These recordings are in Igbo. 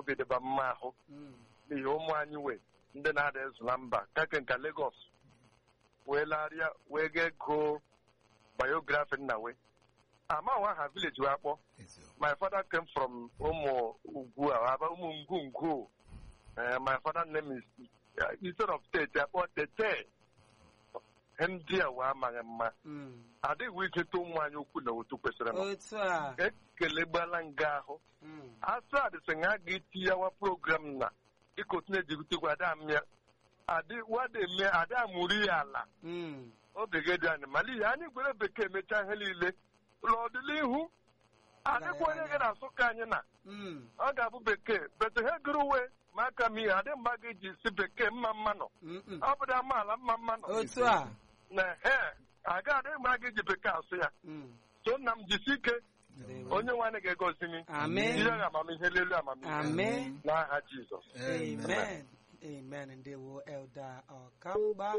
obi dịba mma ahụ Mm. n'ihi ụmụ anyị wee ndị na-ada ezu na mba kake nka Lagos wee larịa wee ga ego biografi nna we amaghị aha village wee akpọ eziokwu my father came from ụmụ ugwu a aba ụmụ ngwungwu Eh, my father name is uh, instead of tete akpọ tete ihe ndị a wee amaghị mma Mm. adịghị iketa ụmụ anyị okwu na otu kwesịrị m otu a ekelegbala nga ahụ Mm. asụ adịsị nga a ga-etinyewa program na dịka otu na-ejibutekwa ada mịa adị wada eme ada amụrụ ya ala Mm. oge gị dị anyị mala ihe anyị gwere bekee emechaa ihe niile n'ọdịnihu adịkwa onye ga na-asụ ka anyị na Mm. ọ ga-abụ bekee bete he gụrụ uwe ma aka m ihe adị mgba ga-eji si bekee mma mma nọ Mm-mm. ọ bụrụ amaala mma mma nọ otu a na he aga adị mgbe a ga-eji bekee asụ ya Mm. so nna m jisi ike Ndewo. onye nwaanyị ga-egozi m Amen. ihe ga amamihe lelu amamihe Amen. n'aha Jizọs Amen. Amen. Ndewo Elda Ọkamba.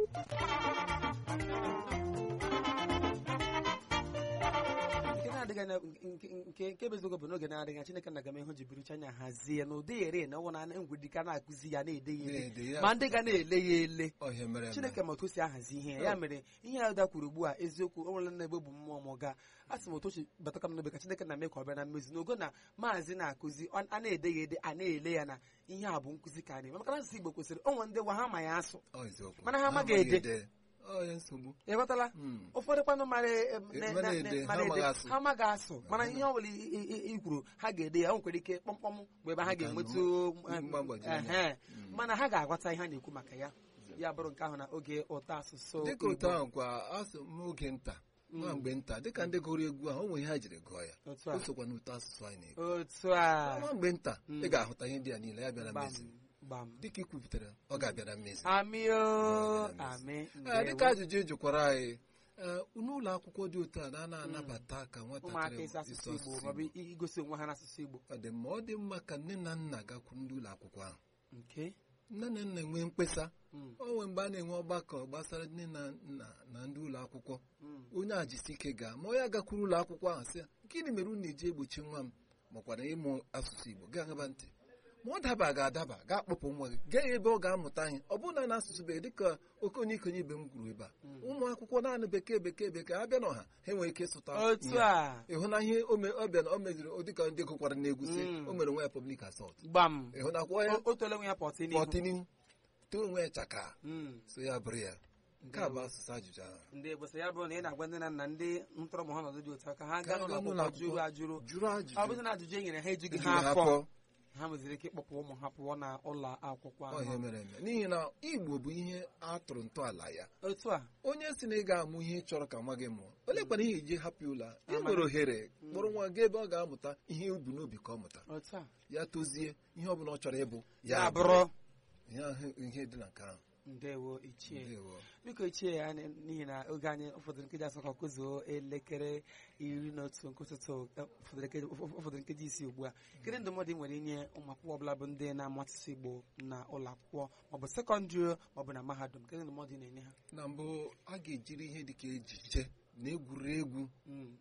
nke na-adịghị anya nke nke nke bụ eziokwu bụ n'oge na-adịghị anya Chineke na-aga m ihu ji buru anya hazie ya na ụdị ere na ọnwụ na ngwedi ka na-akụzi ya na-ede ya Na-ede ele ya. ma ndị ga na-ele ya ele ọhịa mere eme. chineke ma otu o si ahazi ihe ya ya mere ihe Elda kwuru ugbu a eziokwu o nwere na ebe bụ mmụọ m ga a sị m otu o si bataka m n'obe ka chineke na-eme ka ọ bịa na mmezi n'ogo na maazị na-akụzi ọ- a na-ede ya ede a na-ele ya na ihe a bụ nkụzi ka a na-eme maka na asụsụ igbo kwesịrị onwe ndị gwa ha ma ya asụ Ọ eziokwu. Mana ha amaghị ede. ọ ya nsogbu ị ghọtala Mm. ụfọdụ kwanụ mara e- E- ne- mana ne- ede, ne- ha mara amaghị ede, asụ. ha amaghị asụ mana ihe ọ bụla i- i- i- i kwuru ha ga-ede ya o nwekwara ike kpọmkpọm bụ ebe ha Maka ga-enwetu na em, mgbagwoju anya. ehe. mana ha ga-aghọta ihe a na-ekwu maka ya ya bụrụ nke ahụ na oge ụtọ asụsụ dịka otu Igbo. ahụ kwa asụ m oge nta nwa mgbe nta dịka ndị gụrụ egwu ahụ o nwere ihe ha jiri gụọ ya Otu a. o sokwa n'ụtọ asụsụ anyị na-ekwu otu a nwa mgbe nta Mm. ị ga-ahụta ihe ndị a niile ya bịara gbam mmezi gbam dịka ị kwupụtara ọ ga-abịa na mmezi amị o Ọ ga-abịa na amị Ee, dịka ndewo. ajụjụ ị jụkwara anyị ee, n'ụlọ akwụkwọ dị otu a na a na-anabata ka ụmụaka nwatakịrị ịsụ asụsụ igbo maọbụ i- igosi onwe ha n'asụsụ igbo ọ dị mma ọ dị mma ka nne na nna gakwuru ndị ụlọ akwụkwọ ahụ nke nne na nna enwee mkpesa Mm, o nwee mgbe a na-enwe ọgbakọ gbasara nne na nna na ndị ụlọ akwụkwọ mm. onye a jisi ike gaa ma onye agakwuru ụlọ akwụkwọ ahụ sị ya gịnị mere unu na-eji egbochi nwa m makwara ịmụ asụsụ igbo gaa ngaba ntị ma ọ daba ga-adaba ga-akpọpụ nwa gị gaa ebe ọ ga-amụta ihe ọ bụrụ na na asụsụ bekee dịka okenye ikonye ibe m kwuru ebe a ụmụ akwụkwọ naanị bekee bekee bekee abịa n'ọha ha enwere ike ịsụta otu ihe a ịhụ na ihe o me- ọ bịa na o meziri ọ dịka ndị gụkwara n'egwu si Mm. o mere onwe ya public assault gbam ịhụ na kwọ ya O- o tole nwe ya pọtị n'ihu pọtịnihu too onwe ya chaka Mm. so ya bụrụ ya nke a bụ asụsụ ajụjụ ahụ ndị Igbo sị ya bụrụ na ị na-agwa ndị na nna ndị ntọrọ ma ha nọdụ dị otu a ka ha gaa Ka ha n'ụlọ gaa n'ụlọ akwụkwọ jụrụ akwụkwọ. ajụrụ jụrụ ajụjụ ọ bụrụ na ajụjụ e nyere ha ejughị Ejughị ha ha afọ afọ. ha nweziri ike ịkpọpụ ụmụ ha pụọ na ụlọ akwụkwọ Ọ ihe ahụ mere eme n'ihi na igbo bụ ihe a tụrụ ntọala ya otu a onye si na ị ga-amụ ihe ị chọrọ ka nwa gị mụọ olee kwana ihe iji hapụ ụlọ a? ị Amaghị. nwere ohere kpọrọ nwa gị ebe ọ ga-amụta ihe ubu n'obi ka ọ mụta otu a ya tozie ihe ọ bụla ọ chọrọ ịbụ ya bụrụ ihe ahụ- ihe dị na nke ahụ ndewo ichie Ndewo. biko ichie ya anyị- n'ihi na oge anyị ụfọdụ nkeji asatọ ka kụzuo elekere iri na otu nke ụtụtụ eh, ụfọdụ nkeji- ụfọdụ ụfọdụ nkeji isi ugbu a kedu ndụmọdụ ị nwere inye ụmụ akwụkwọ ọbụla bụ ndị na-amụ asụsụ igbo na ụlọ akwụkwọ maọbụ sekọndịrị maọbụ na mahadum kedu ndụmọdụ ị na-enye ha na mbụ a ga-ejiri ihe dịka ejije na egwuregwu Mm,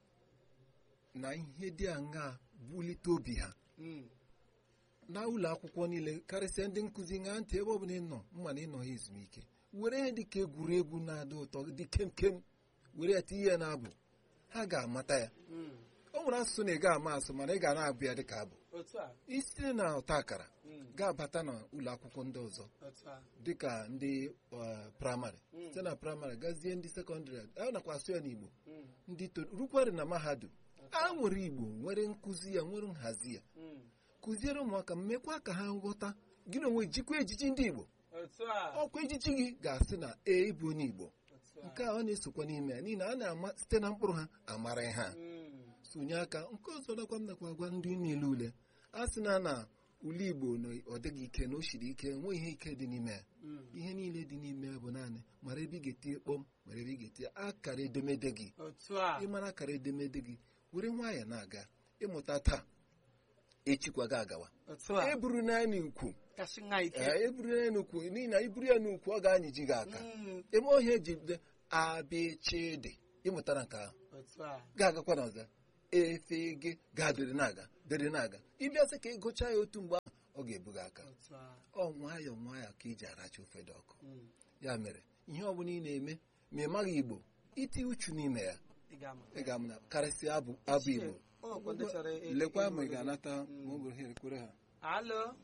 na ihe dị aṅaa bulite obi ha mm, na ụlọ akwụkwọ niile karịsịa ndị nkụzi ṅaa ntị ebe ọ bụla ị nọ mma na ịnọ ha ezumike were ihe dịka egwuregwu na-adị ụtọ dị kemkem were ya tinye ya n'abụ ha ga-amata ya mm. o nwere asụsụ na ị ga-ama asụ mana ị ga na-abụ ya dịka abụ otu a isite na ụta akara mm, ga-abata na ụlọ akwụkwọ ndị ọzọ otu a dịka ndị uh, praịmarị Mm. site na praịmarị gazie ndị sekọndịrị a nakwa asụ ya n'igbo mm, ndị to rukwarị na mahadum a nwere igbo nwere nkụzi ya nwere nhazi ya mm. kụziere ụmụaka mmekwa ka ha nghọta gị na onwe jikwa ejiji ndị igbo otu a ọkwa ejiji gị ga-asị na ee ịbụ onye igbo otu a nke a ọ na-esokwa n'ime ya n'ihi na a na-ama site na mkpụrụ ha amara ha Mm, sonye aka nke ọzọ nakwa m nakwa gwa ndị niile ule a sị na na ule igbo na ọ dịghị ike na o siri ike nwee ihe ike dị n'ime ya mm. ihe niile dị n'ime ya bụ naanị mara ebe ị ga-etinye kpọm mara ebe ị ga-etinye akara edemede gị otu a ịmara akara edemede gị were nwayọọ na-aga ịmụta taa echikwa gị agawa otu a eburu naanị ukwu kasị nha ike ee eburu naanị n'ukwu n'ihi na iburu ya n'ukwu ọ ga-anyịji gị aka Mm, eme ohie eji bido abịchịdị ịmụtara nke ahụ otu a ga-agakwa n'ọzọ efe gị ga dịrị na-aga dịrị na-aga ịbịa sị ka ị gụchaa ya otu mgbe ahụ ọ ga-ebu gị aka otu a ọ nwayọọ nwayọọ ka iji aracha ofe dị ọkụ Mm. ya mere ihe ọ bụla ị na-eme ma ị maghị igbo iti uchu n'ime ya ị ga-ama ị ga-amụ na karịsịa abụ abụ Chie, igbo o nwekwa ndị chọrọ ị- lekwa ma ị ịnụ ga-anata Mm. ma ọ bụrụ ha ekwere ha alo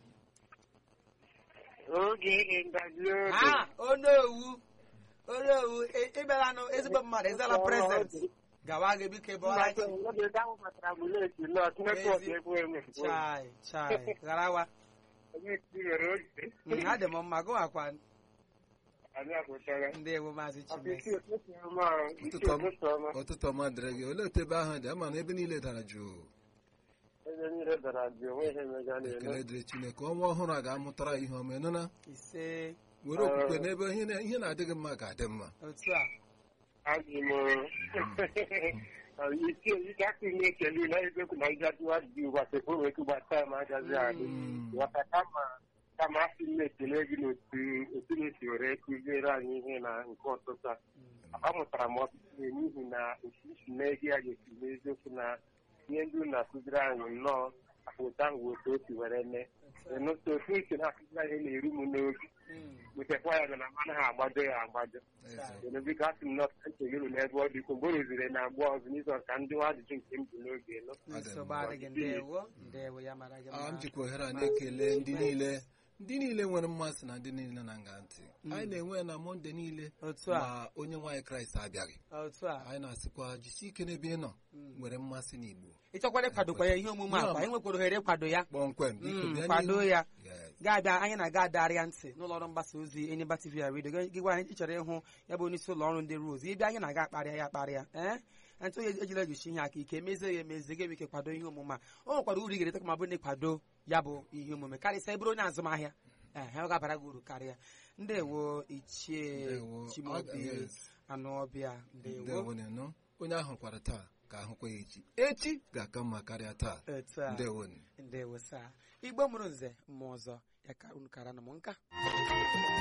oge ngaji ha onowu onowu ị- ị bịaranụ ezigbo mmadụ ịzala prezent gawa gị biko ebe ọra gị chai chai gharawa Mm, adị m mma gụwakwa ndị ewu maazị chimes ụtụtụ ọma dịrị gị olee otu ebe ahụ dị ama na ebe niile dara jụụ ekele dịrị chineke ọnwa ọhụrụ a ga-amụtara ihe ọma ịnụna ise were okwukwe n'ebe ihe na- ihe na-adịghị mma ga-adị mma otu a ike aka na-ekele na eziokwu na ịgajiwa dị ụbọchị bụ wee kubata ma agazi adị Mm. ghọta kama kama asị m na-ekele gị n'otu otu na-esi were kụziere anyị ihe na nke ọtụtụ a amụtara m ọtụtụ ihe n'ihi na otu isi mee gị ya ga-esi n'eziokwu na ihe ndị unu na-akụziri anyị nnọọ apụta ahụ bụ otu o si were mee n'otu otu isi na-akụziri anyị na-eru m n'oge Mm. wetakwa ya na anaghị agbado ya agbado Eze. enu biko asị m na ekele unu n'ebe ọ dị ukwuu mgbe o ruziri na agba ọzọ n'izu ọzọ ka ndị nwa ajụjụ nke m bụ n'oge nọ nsogbu adịghị ndewo ndewo ya mara gị a m mma jikwa ohere a na-ekele ndị niile ndị niile nwere mmasị na ndị niile na nga ntị anyị na-enwe ya na mọnde niile otu a ma onye nwaanyị kraịst abịaghị otu a anyị na-asịkwa jisie ike n'ebe ị nọ nwere mmasị n'igbo ị chọkwara ịkwadokwa ya ihe omume akwa ị nwekwara ohere ịkwado ya kpọmkwem biko Mm, bịa kwado n'ihu. ya Yes. ga-abịa anyị na-aga adarịa ntị n'ụlọ ọrụ mgbasa ozi Enyimba TV ya redio gị gwa anyị ịchọrọ ịhụ ya bụ onyeisi ụlọ ọrụ ndị Rose ịbịa anyị na-aga akparịa ya akparịa ee ntụ onye ejila ejichi ihe aka ike mezie ya emezie ga ike kwado ihe omume a o nwekwara uru ị ga-ereta ma ọ bụrụ na ịkwado ya bụ ihe omume karịsịa ịbụrụ onye azụmahịa ee ọ ga-abara gị uru karịa ndewo ichie Ndewo. Chimaobi Ọ- yes. anụ ọbịa ndewo ndewo nọ onye ahụ kwara taa ka ahụkwa ya echi echi ga-aka mma karịa taa etu a ndewo ndewo saa igbo mụrụ nze mmụọ ọzọ ya ka unu kara na m nka